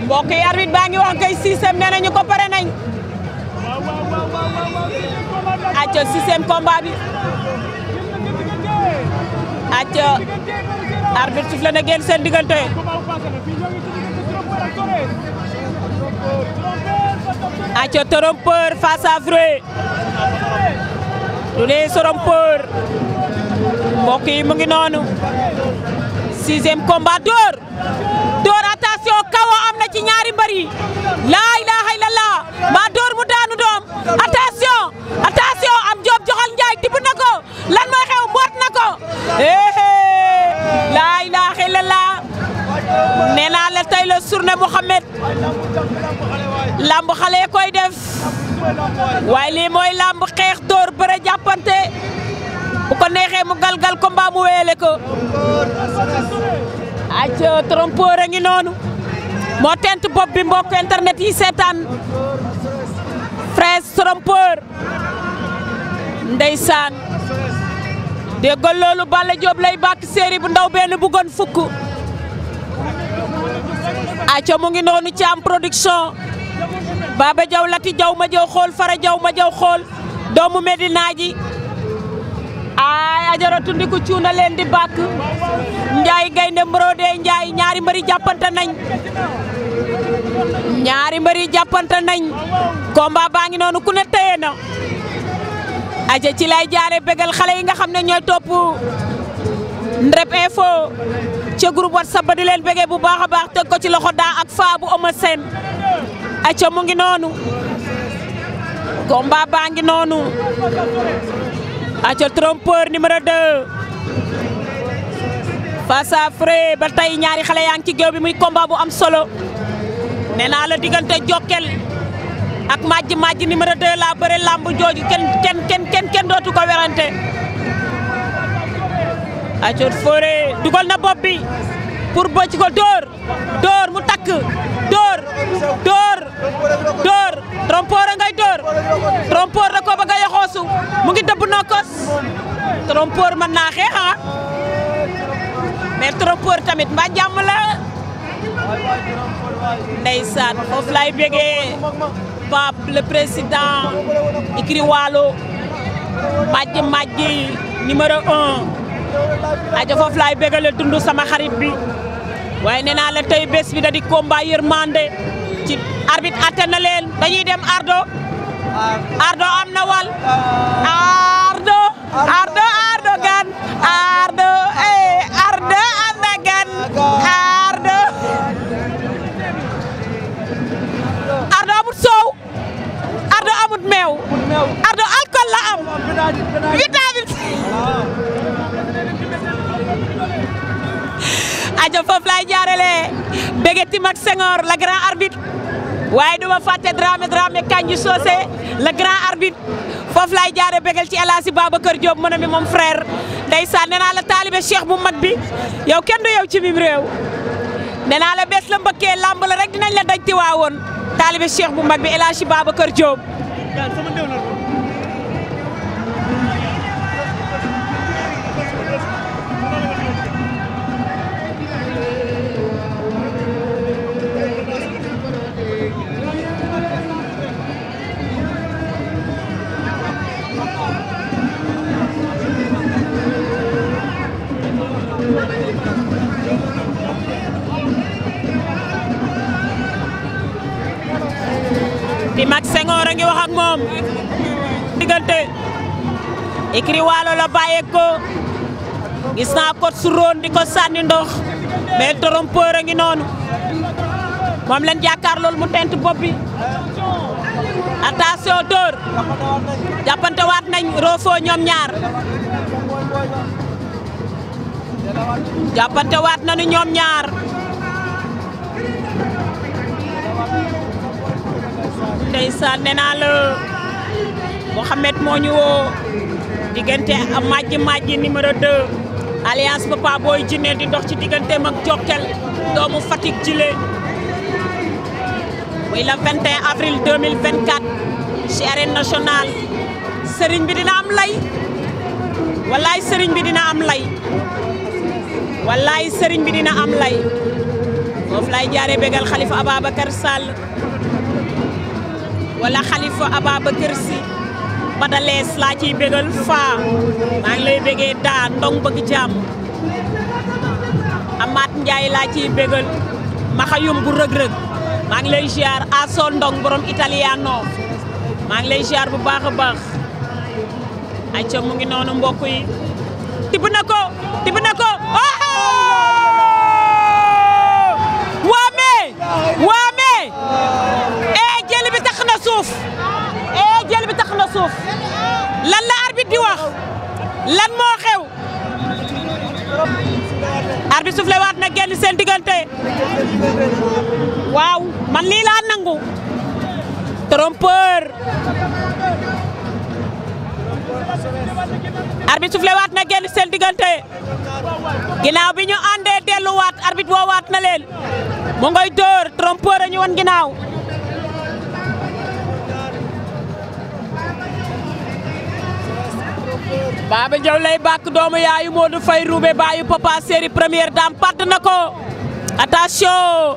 mbokk yi arbitre baa ngi wax kay sixième nee nañu ko pare nañ acca sixième combat bi acca arbitre sifflé na génn seen diggante acca trompeur face à vrai du dee trompeur mbokk yi mu ngi noonu sixième combat door door attention kawo am na ci ñaari mbër yi laa ilaha illallah maa door mu daanu doom attention attention am joob joxal njaay tibb na ko lan mooy xew mboot na ko éhé laa ilaha illallah nee naa la tey la journée Mouhamed lamb xale koy def waaye lii mooy lamb xeex door bëre jàppante bu ko neexee mu galgal ko mbaa mu weele ko acca trompeur a ngi noonu moo tent bopp bi mbokk internet yi seetaan fraise trompeur ndeysaan déggal loolu Balla Diop lay bàkk séeri bu ndaw benn bëggoon fukk acca mu ngi noonu ci am production Baba Jaw Lati Jaw ma jaw xool Fara Jaw ma jaw xool doomu Medina ji ay ajaratu ndiku cuuna leen di bàkk Njaay gaynde mborode Njaay ñaari mbëri jàppante nañ ñaari mbëri jàppante nañ combat baa ngi noonu ku ne téye na aja ci lay jaare bégal xale yi nga xam ne ñooy topp Ndrep Info ca groupe WhatsApp ba di leen bégee bu baax a baax teg ko ci loxo daa ak faa bu Eumeu Sène aca mu ngi noonu combat baa ngi noonu aca trompeur numéro 2 face à Fré ba tey ñaari xale yaa ngi ci géew bi muy combat bu am solo nee naa la diggante Jokkel ak Madji Madji numéro 2 laa bëre lamb jooju kenn kenn kenn kenn kenn dootu ko werante aca Fré dugal na bopp bi pour bëcc ko dóor dóor mu takk dóor dóor dóor trompeur a ngay dóor trompeur da ko bëgg a yoxoosu mu ngi dëbb nokkos trompeur mën naa xeex ah mais trompeur tamit mbaa jàmm la ndeysaan foofu lay bégee Pape le président ikri waalo Madji Madji numéro un aja foofu laay bégale dund sama xarit bi waaye nee naa la tey bés bi da di combat yërmande ci arbitre atte na leen dañuy dem ardo ardo am na wal ardo ardo ardo gan ardo eh ardo am na gan ardo ardo amut soow ardo amut meew ardo alcool la am vitamine aja foofu laay jaarale bége Tim ak Senghor la grand arbitre waaye duma fàtte Dramé Dramé Kanji Socé le grand arbitre foofu laay jaare bégal ci El Hadji Babacar Diop mën a mi moom frère ndeysaan nee naa la taalibe cheikh bu mag bi yow kenn du yow ci mim réew nee naa la bés la mbëkkee lamb la rek dinañ la daj ti waawoon taalibe cheikh bu mag bi El Hadji Babacar Diop Tim ak Senghor a ngi wax ak moom diggante écrit waalo la bàyyeeko gis naa kot su roon di ko sànni ndox mais trompeur a ngi noonu moom leen jàkkaar loolu mu tent bopp bi attention dóor jàppante waat nañ roofoo ñoom ñaar jàppante waat nañu ñoom ñaar ndeysaan nee naa la Mouhamed moo ñu woo diggante a Madji Madji numéro 2 alliance Papa Boy Djiné di dox ci digganteem ak Jokkel doomu Fatick jile muy le 21 avril 2024 ci arène nationale sëriñ bi dina am lay wallaay sëriñ bi dina am lay wallaay sëriñ bi dina am lay foofu lay jaaree bégal Khalifa Ababacar Sall wala Khalifa Ababacar Sy Badalees laa ciy bégal faa maa ngi lay bégee daa ndong bëgg jàmm Amath Ndiaye laa ciy bégal maxayum bu rëg-rëg maa ngi lay ziar aso ndong borom italiano maa ngi lay ziar bu baax a baax ayca mu ngi noonu mbokk yi tibb na ko tibb na ko waame waame ee jël bi tax na suuf ee jël bi tax na suuf lan la arbitre di wax lan moo xew arbitre soufflé waat na génn seen diggante waaw man lii laa nangu trompeur arbitre soufflé waat na génn seen diggante ginnaaw bi ñu àndee delluwaat arbitre woowaat na leen mu ngoy dóor trompeur a ñu woon ginnaaw Baba Diaw lay bàkk doomu yaayu Modou Faye Roubé baayu Papa Séri première dame padd na ko attention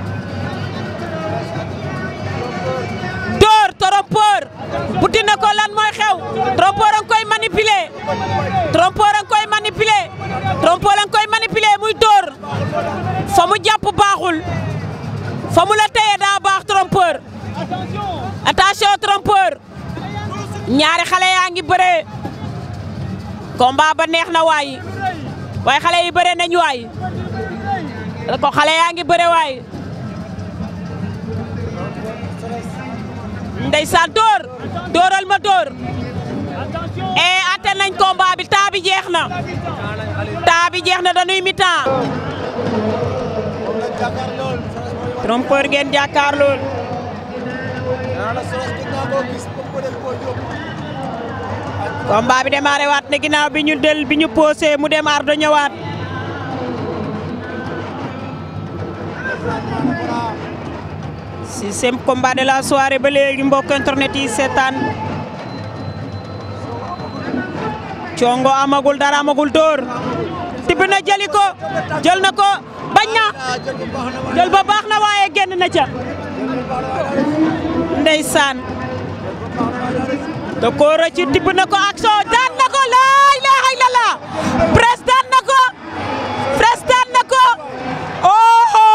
dóor trompeur buti na ko lan mooy xew trompeur a ngi koy manipuler trompeur a ngi koy manipuler trompeur a ngi koy manipuler muy dóor fa mu jàpp baaxul fa mu la téye daa baax trompeur attention trompeur ñaari xale yaa ngi bëree combat ba neex na waay waaye xale yi bëre nañ waay ko xale yaa ngi bëre waay ndeysaan dóor dóoral ma dóor e atte nañ combat bi temps bi jeex na temps bi jeex na dañuy mi-temps trompeur ngeen jàkkaar lool combat bi démarré waat ne ginnaaw bi ñu del bi ñu posé mu dem ardo ñëwaat sixième combat de la soirée ba léegi mbokk internet yi seetaan congo amagul dara amagul dóor tibb na jëli ko jël na ko bañ na jël ba baax na waaye génn na ca ndeysaan da ko rëcc tibb na ko ak soo daan na ko laa ilaaha illallah pres daan na ko pres daan na ko oho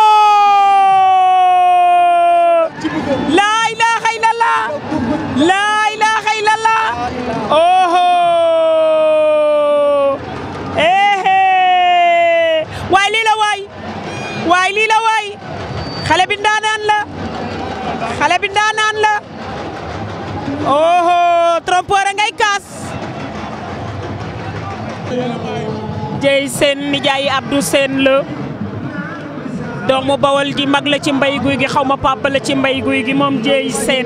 laa ilaaha illallah laa ilaaha illallah oho ehe waay lii la waay waay lii la waay xale bi ndaanaan la xale bi ndaanaan la oho trompeur ngay kaas jey seen nijaay Abdou Seen la doomu bawal ji mag la ci mbay guy gi xaw ma papa la ci mbay guy gi moom jey seen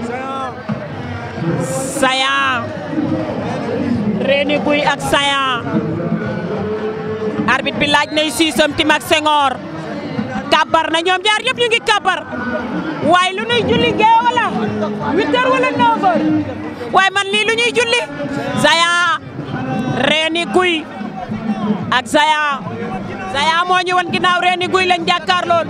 sayan reeni guy ak sayan arbitre bi laaj nay siisam tim ak sengoor kabar na ñoom ñaar yëpp ñu ngi kabar waaye lu ñuy julli gee wala huit heures wala neuf heures waaye man lii lu ñuy julli Zaya reeni guy ak Zaya Zaya moo ñu won ginnaaw reeni guy lañ jàkkaar lool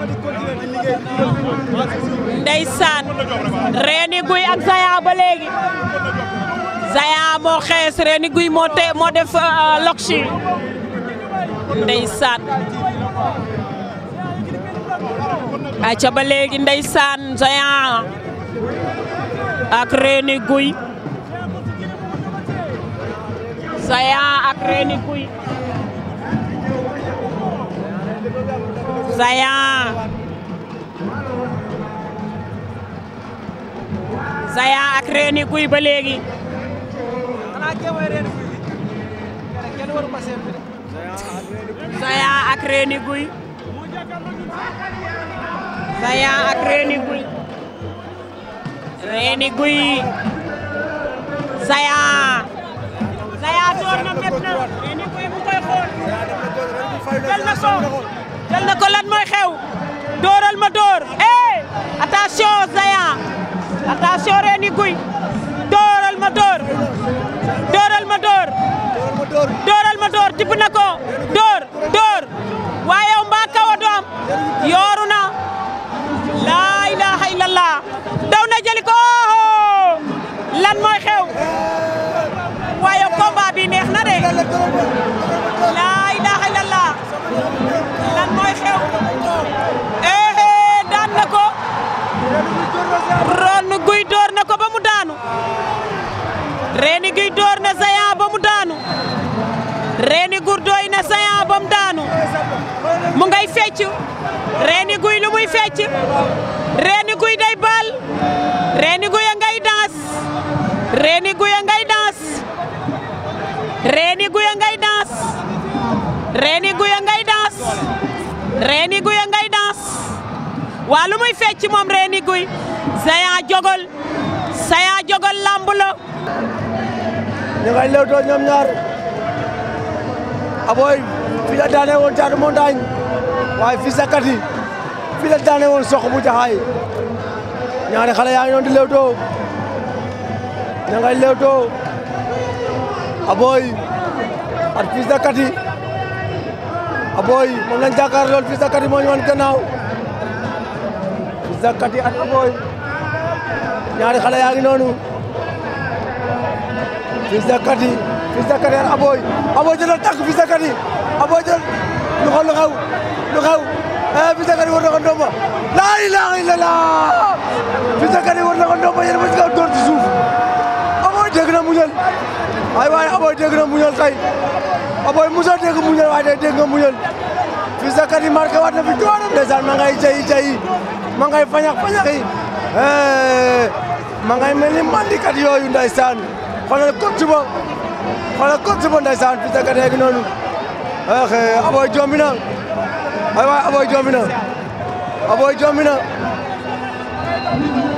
ndeysaan reeni guy ak Zaya ba léegi Zaya moo xees reeni guy moo te moo def lokshi ndeysaan aca ba léegi ndeysaan Géant ak Reeni Guy Géant ak Reeni Guy Géant Géant ak Reeni Guy ba léegi Géant ak Reeni Guy Géant ak Reeni Guy Reeni Guy Géant Géant door na met na Reeni Guy mu koy xool jël na ko jël na ko lan mooy xew dooral ma door eh attention Géant attention Reeni Guy dooral ma door dooral ma door dooral ma door tibb na ko door door waaye yow mbaa kaw a doom yooru na lan mooy xew waaye combat bi neex na de laa ilaaha illallah lan mooy xew eh daan na ko ron guy door na ko ba mu daanu reeni guy door na Géant ba mu daanu reeni gur dooy na Géant ba mu daanu mu ngay fecc reeni guy lu muy fecc reeni guy day baal reeni guy a ngay dans reeni guy a ngay dans reeni guy a ngay dans reeni guy a ngay dans reeni guy a ngay dans waa lu muy fecc moom reeni guy Géant jogol Géant jogol lamb la ñu ngay lewtoo ñoom ñaar aboy fi la daane woon Thiatou Montagne waaye fii sa kati fi la daane woon sox bu jaxaay ñaari xale yaa ngi doon di lewtoo ñu ngay lewtoo aboy at fii sa kati aboy moom lañ jàkkaar lool fii sa kati moo ñu wan gannaaw fii sa kati at aboy ñaari xale yaa ngi noonu Fils de Katy Fils de Katy Aboy Aboy jëlal tànk Fils de Katy Aboy jël lu xew lu xew lu xew eh Fils de Katy war na ko ndomba laa ilaaha illallah Fils de Katy war na ko ndomba yéen ba ci kaw door ci suuf Aboy dégg na muñal ay waay Aboy dégg na muñal tey Aboy musa dégg muñal waaye tey dégg nga muñal Fils de Katy marqué waat na fi doonam ndeysaan ma ngay jayi jayi ma ngay fañax fañax yi ma ngay mel ni mandikat yooyu ndeysaan xoolal coach ba xoolal coach ba ndeysaan Fils de Katy gi noonu eh Aboy jombi na ay waay Aboy jombi na Aboy jombi na